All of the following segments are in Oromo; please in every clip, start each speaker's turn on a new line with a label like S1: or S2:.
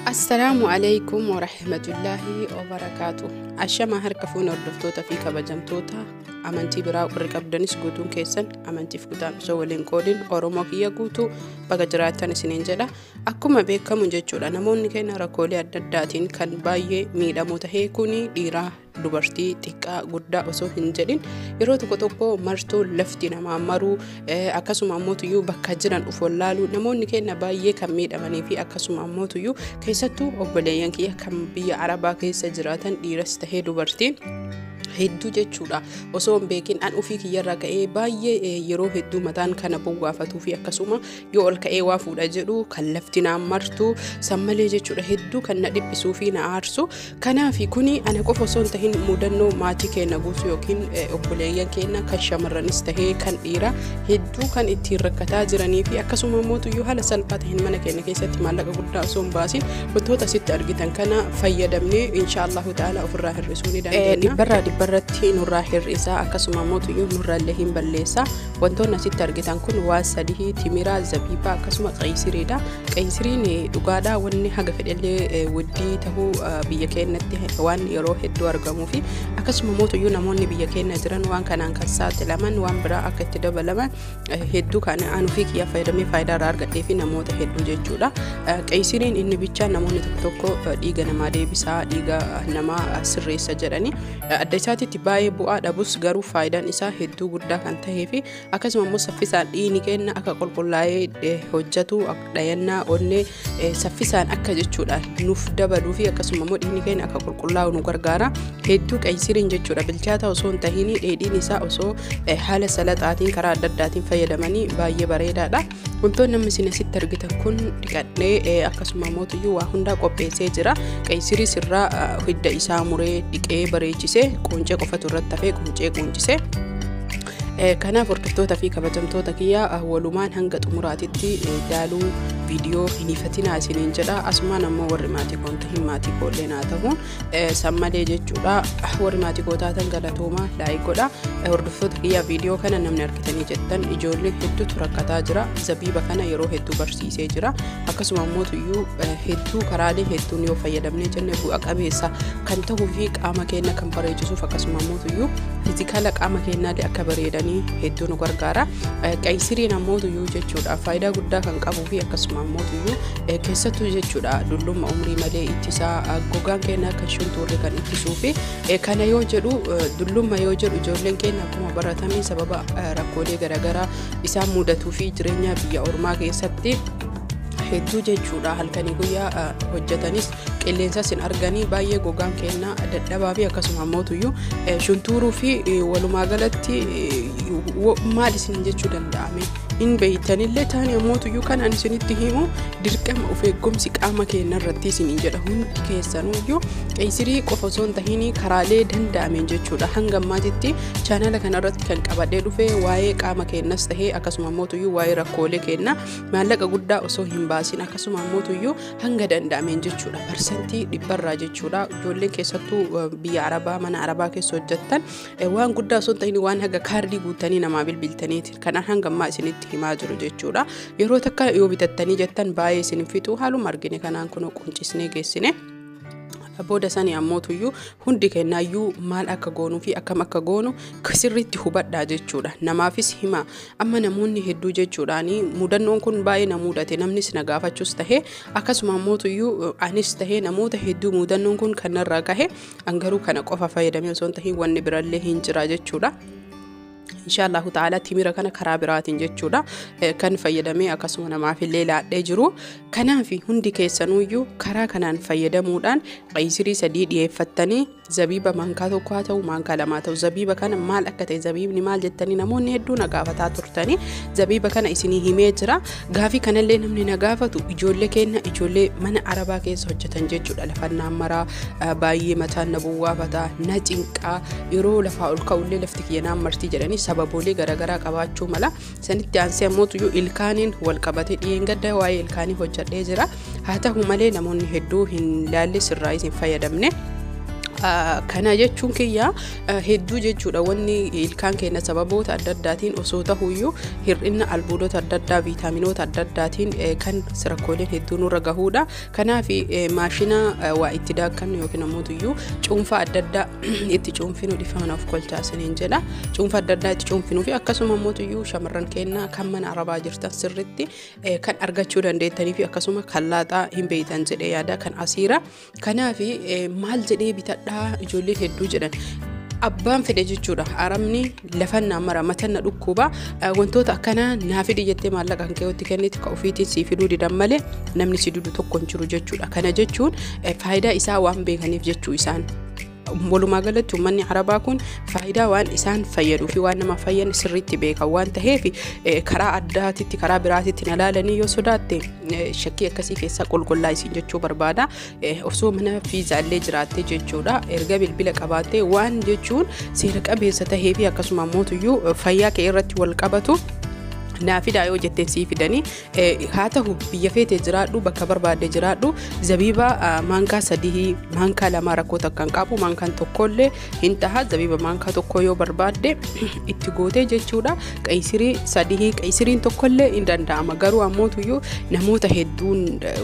S1: Assalaamu alaikum warahmatullaahi wabarakaatu. Ashamaa harka fuuna hordoftoota fi kabajamtoota amantii biraa warri qabdanis guutuun keessan amantiif kutaan osoo waliin qoodin Oromoo kiyya guutuu baga jiraattan isiniin jedha. Akkuma beekamu jechuudha namoonni keenya rakkoolee adda addaatiin kan baay'ee miidhamu tahee kuni dhiiraa dubartii xiqqaa guddaa osoo hin jedhin yeroo tokko tokko martuu lafti namaa maruu akkasuma ammoo bakka jiran uf wallaaluu namoonni keenya baay'ee kan miidhamanii fi akkasuma ammoo keessattuu obboleeyyan kiyya kan biyya arabaa keessa jiraatan dhiiras tahee dubartiin hedduu jechuudha osoo hin beekin an ufii kiyyarraa ka'ee baay'ee yeroo hedduu mataan kana buwwaafatuu fi akkasuma yoo ol ka'ee waa fuudha jedhu kan lafti naan martu sammalee jechuudha hedduu kan na dhiphisuu fi na aarsu kanaaf kuni ana qofa osoo hin tahin mudannoo maatii keenya guutuu yookiin obboleeyyan keenya kan shamarranis tahee kan dhiira hedduu kan ittiin rakkataa jiranii fi akkasuma mootuyyuu haala salphaa tahin mana keenya keessatti maallaqa guddaa osoo hin baasin wantoota asitti argitan kana fayyadamnee inshaallahu ta'ala ofirraa hir'isuu ni dandeenya. irratti nurraa hir'isaa akkasuma mootuyyuu nurraallee hin balleessaa wantoonni asitti argitan kun waa sadii timiraa zabiibaa akkasuma qayisiriidha qayisiriin dhugaadhaa wanni haga fedhellee waddii tahuu biyya keenyatti waan yeroo hedduu argamuu fi akkasuma mootuyyuu namoonni biyya keenya jiran waan kanaan kan saaxilaman waan biraa akka itti dabalaman hedduu kan anuu fi kiyyaa fayyadamee faayidaa irraa argadhee fi namoota hedduu jechuudha qayisiriin inni bichaa namoonni tokko tokko dhiiga namaa deebisaa dhiiga namaa sirreessa jedhanii adda isaa isaatitti baay'ee bu'aa dhabus garuu faayidaan isaa hedduu guddaa kan tahee fi akkasuma immoo saffisaan dhiigni keenya akka qulqullaa'ee hojjetu dhayannaa onnee saffisaan akka jechuudha nuuf dabaluu fi akkasuma immoo dhiigni keenya akka qulqullaa'u nu gargaara hedduu qaysiriin jechuudha bilchaata osoo hin tahin dheedhiin isaa osoo haala salaxaatiin karaa adda addaatiin fayyadamanii baay'ee bareedaadha wantoonni namni isin asitti argitan kun dhiqadhee akkasuma mootuyyuu waa hundaa qopheessee jira qaysirii sirraa hidda isaa muree dhiqee bareechisee quncee qofatu irratti hafee quncee quuncisee kanaaf hordoftoota fi kabajamtoota kiyyaa walumaan hanga xumuraatitti daaluu viidiyoo hin ifatinaa isiniin jedha asumaan ammoo warri maatii koon tahin maatii koollee naa ta'uun sammalee jechuudha warri maatii koo taatan galatoomaa laayik godha hordoftoota kiyyaa viidiyoo kana namni argitanii jettan ijoollee hedduutu rakkataa jira zabiiba kana yeroo hedduu barsiisee jira akkasuma ammoo hedduu karaalee hedduun yoo fayyadamnee jenne bu'a qabeessa kan ta'uu fi qaama keenya kan bareechisuuf akkasuma ammoo fizikala qaama keenyaallee akka bareedanii hedduu nu gargaara qaysiriin ammoo jechuudha faayidaa guddaa kan qabuu fi akkasuma ammoo keessattuu jechuudha dullumma umrii malee ittisaa gogaan keenya akka shuntuurri kan ittisuu fi kana yoo jedhu dullumma yoo jedhu ijoolleen keenya akkuma baratamee sababa rakkoolee garaagaraa isaan mudatuu fi jireenya biyya ormaa keessatti hedduu jechuudha halkanii guyyaa hojjetanis qilleensas hin arganii baay'ee gogaan keenya dadhabaa fi akkasuma ammootuyyuu shuntuuruu fi walumaa galatti maal isin jechuu danda'ame hin beeytanillee taani ammootuyyuu kan ani isinitti himu dirqama of eeggumsi qaama keenya irratti isiniin jedha hundi keessanuyyuu qeesirii qofa osoo hin tahin karaalee danda'ameen jechuudha hanga ammaatitti chaanala kanarratti kan qabadhee dhufe waa'ee qaama keenyas tahee akkasuma ammootuyyuu waa'ee rakkoolee keenya maallaqa guddaa osoo hin baasin akkasuma ammootuyyuu hanga danda'ameen jechuudha parsantii dhibbarraa jechuudha ijoolleen keessattuu biyya arabaa mana arabaa keessa hojjettan waan guddaa osoo hin tahin waan haga kaardii guutanii namaa bilbiltaniiti kanaan hanga ammaa isinitti himaa jiru jechuudha yeroo takka yoo bitattanii jettan baay'ee isin fixu haaluma argine kanaan kun quncisnee geessine. booda sanii ammootuyyuu hundi kennaayyuu maal akka goonuu fi akkam akka goonu sirriitti hubadhaa jechuudha namaafis hima amma namoonni hedduu jechuudhaani mudannoon kun baay'ee na mudate namnis na gaafachuus tahee akkasuma ammootuyyuu anis tahee namoota hedduu mudannoon kun kanarraa gahe angaruu kana qofa fayyadamee osoo hin tahin wanni birallee hin jira jechuudha. inshaallahu ta'ala timira kana karaa biraatiin jechuudha kan fayyadamee akkasuma namaaf illee laadhee jiru kanaaf hundi keessanuyyuu karaa kanaan fayyadamuudhaan qayisirii sadii dhiyeeffattanii zabiiba maankaa tokko haa ta'u maankaa lamaa ta'u zabiiba kana maal akka ta'e zabiibni maal jettanii namoonni hedduu na gaafataa turtanii zabiiba kana isinii himee jira gaafii kanallee namni na gaafatu ijoollee keenya ijoollee mana arabaa keessa hojjetan jechuudha lafannaan maraa baay'ee mataan na buwwaafataa na cinqaa yeroo lafaa ol ka'ullee lafti kiyyanaan martii jedhanii sababoolee garaagaraa qabaachuu mala sanitti aansee ammootuyyuu ilkaaniin wal qabate dhiyeenya gadda waa'ee ilkaanii hojjedhee jira haa ta'u malee namoonni hedduu hin laalle sirraa isin fayyadamne Kana jechuun kiyya hedduu jechuudha wanni ilkaan keenya sababoota adda addaatiin osoo tahuyyuu hir'ina albuudota adda addaa viitaaminoota adda addaatiin kan rakkooleen hedduu nurra gahuudha. Kanaaf maashina waa itti daakkannu yookiin ammoo cuunfaa adda addaa itti cuunfinu dhifama of kolchaasaniin jedha. Cuunfaa adda addaa itti cuunfinuu fi akkasuma ammoo shamarran keenya kan mana arabaa jirtan sirritti kan argachuu dandeettanii fi akkasuma kan laaxaa hin beeytan jedhee yaada kan asiira. Kanaaf maal jedhee bitadha. dhadhaa ijoolleen hedduu jedhan abbaan fedhe jechuudha arabni lafa naamara matanna dhukkuba wantoota akkanaa naa fidi jettee maallaqa kan keewwatti kenniti ka ofiitiin sii fiduu didan malee namni si didu tokko hin jiru jechuudha kana jechuun faayidaa isaa waan beekaniif jechuu isaan. walumaa galatti uummanni arabaa kun faayidaa waan isaan fayyaduu fi waan nama fayyan sirriitti beekan waan ta'eef karaa addaatitti karaa biraatitti na laalanii yoo sodaatte shakkii akkasii keessaa qulqullaa isin jechuu barbaada osoo mana fiizaallee jiraattee jechuudha erga bilbila qabaattee waan jechuun seera qabeessa tahee fi akkasuma mootuyyuu fayyaa kee irratti wal qabatu. naafidaa yoo jetteen sii fidanii haa ta'u biyya feetee jiraadhu bakka barbaadde jiraadhu zabiiba maankaa sadii maankaa lamaa rakkoo takkan qabu maankaan tokkollee hin taha zabiiba maankaa tokko yoo barbaadde itti gootee jechuudha qayisirii sadii qayisiriin tokkollee hin danda'ama garuu ammootuyyuu namoota hedduun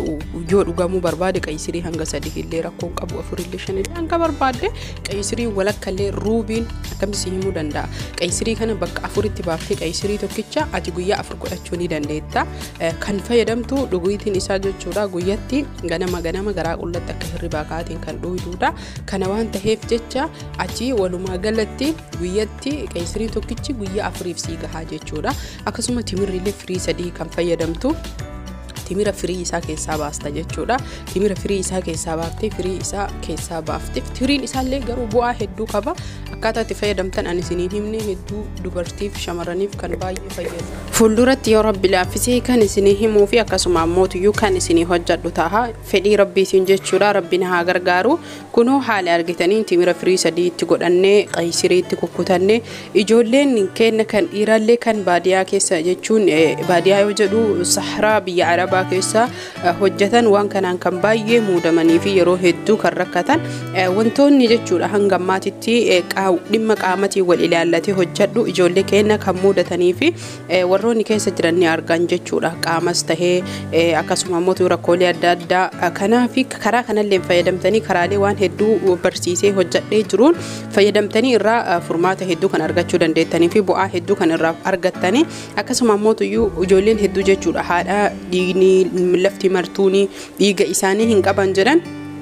S1: yoo dhugamuu barbaade qayisirii hanga sadii illee rakkoo qabu afurillee shanillee hanga barbaadde qayisirii walakkallee ruubiin akkamitti himuu danda'a qayisirii kana bakka afuritti baaftee qayisirii tokkicha ati guyyaa afur godhachuu ni dandeetta. Kan fayyadamtu dhuguutiin isaa jechuudha guyyatti ganama ganama garaa qullatti akka hirribaa kaatiin kan dhuguudha. Kana waan ta'eef jecha achi walumaa galatti guyyatti qayisirii tokkichi guyyaa afuriif sii gahaa jechuudha. Akkasuma timirriillee firii sadii kan fayyadamtu. timira firii isaa keessaa baasta jechuudha. Timira firii isaa keessaa baaftee firii isaa keessaa baafte firiin isaallee garuu bu'aa hedduu qaba. Akkaataa itti fayyadamtan ani isiniin himne hedduu dubartiif shamarraniif kan baay'ee fayyadu. Fuulduratti yoo rabbi laaffisee kan isinii himuu fi akkasuma ammootiyyuu kan isinii hojjadhu ta'a. Fedhii rabbiitiin jechuudha rabbiin haa gargaaru. Kunoo haala argitanii timira firii sadii itti godhannee qayisirii itti kukkutannee ijoolleen keenya kan dhiirallee kan baadiyaa keessa jechuun baadiyaa yoo jedhu saharaa biyya arabaa gabaa keessa hojjetan waan kanaan kan baay'ee muudamanii fi yeroo hedduu kan rakkatan wantoonni jechuudha hanga ammaatitti dhimma qaamatiin wal ilaallatee hojjedhu ijoollee keenya kan muudatanii fi warroonni keessa jiran ni argan jechuudha qaamas tahee akkasuma immoo rakkoolee adda addaa kanaaf karaa kanallee fayyadamtanii karaalee waan hedduu barsiisee hojjedhee jiruun fayyadamtanii irraa furmaata hedduu kan argachuu dandeettanii fi bu'aa hedduu kan irraa argattanii akkasuma immoo ijoolleen hedduu jechuudha haadha dhiigni lafti martuuni dhiiga isaanii hin qaban jedhan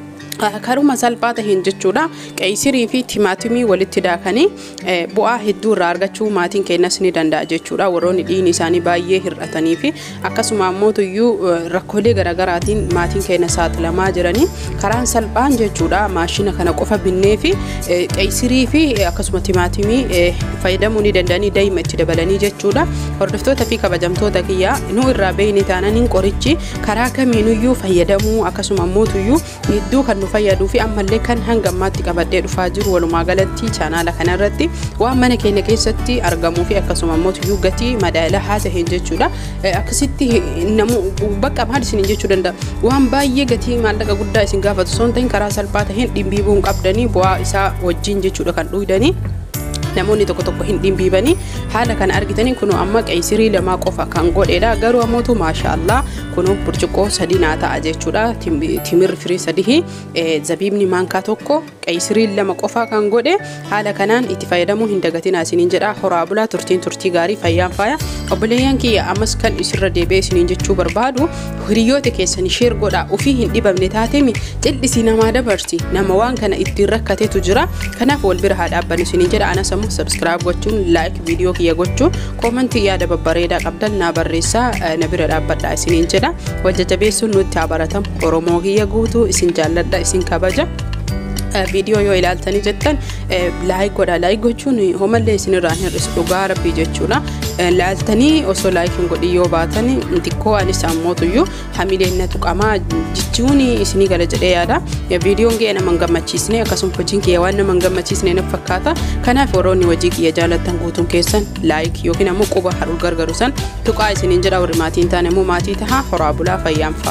S1: karuma salphaa taheen jechuudha qeeyisirii fi timaatimii walitti daakanii bu'aa hedduu irraa argachuu maatiin keenyas ni danda'a jechuudha warroonni dhiigni isaanii baay'ee hir'atanii fi akkasuma ammootuyyuu rakkoolee garaagaraatiin maatiin keenya saaxilamaa jiranii karaan salphaan jechuudha maashina kana qofa binnee fi qeeyisirii fi akkasuma timaatimii fayyadamuu ni danda'anii daa'ima itti dabalanii jechuudha hordoftoota fi kabajamtoota kiyyaa nu irraa beeyni taananiin qorichi karaa kamiinuyyuu fayyadamuu akkasuma ammootuyyuu hedduu kan nu fayyaduu fi ammallee kan hanga ammaatti qabadhee dhufaa jiru walumaa galatti chaanaala kanarratti waan mana keenya keessatti argamuu fi akkasuma immoo gatii madaalaa ta'een jechuudha. Akkasitti namu bakka maal isin jechuu danda'a waan baay'ee gatii maallaqa guddaa isin gaafatu osoo hin ta'in karaa salphaa taheen dhimbiibuu hin qabdanii bu'aa isaa wajjin jechuudha kan dhuydanii. namoonni tokko tokko hin dhimbiibanii haala kana argitanii kunuu amma qeeyisirii lamaa qofa kan godheedha garuu ammootu maashaallah kunuu burcuqqoo sadii naa ta'a jechuudha timirri firii sadii zabiibni maankaa tokko qeeyisirii lama qofa kan godhe haala kanaan itti fayyadamuu hin dagatinaa isiniin jedha horaa bulaa turtiin turtii gaarii fayyaan faaya obboleeyyan kiyya ammas kan isirra deebi'ee isiniin jechuu barbaadu hiriyoota keessan sheer godha ofii hin dhibamne taatemi jal'isii namaa dabarsi nama waan kana ittiin rakkatetu jira kanaaf wal bira haa dhaabbannu isiniin jedha anas ammoo sabskiraayib gochuun laayik viidiyoo kiyya gochuun koomantii yaada babbareedaa qabdan naa barreessaa na bira dhaabbadha isiniin jedha wajjajabeessuun nutti haa baratamu oromoo kiyya guutuu isin jaalladha isin kabaja. viidiyoo yoo ilaaltanii jettan laayik godha laayik gochuun homallee isinirraa hin hir'isu dhugaa rabbii jechuudha laaltanii osoo laayik hin godhin yoo baatan xiqqoo anis ammootuyyuu hamileen na tuqamaa jechuun isinii gala jedhee yaada viidiyoon kiyya nama hin gammachiisne akkasuma hojiin kiyya waan nama hin gammachiisne na fakkaata kanaaf warroonni hojii kiyya jaalattan guutuun keessan laayik yookiin ammoo quba harul gargaru san tuqaa isiniin jedha warri maatiin taane ammoo maatii tahaa horaa bulaa fayyaan fa'a.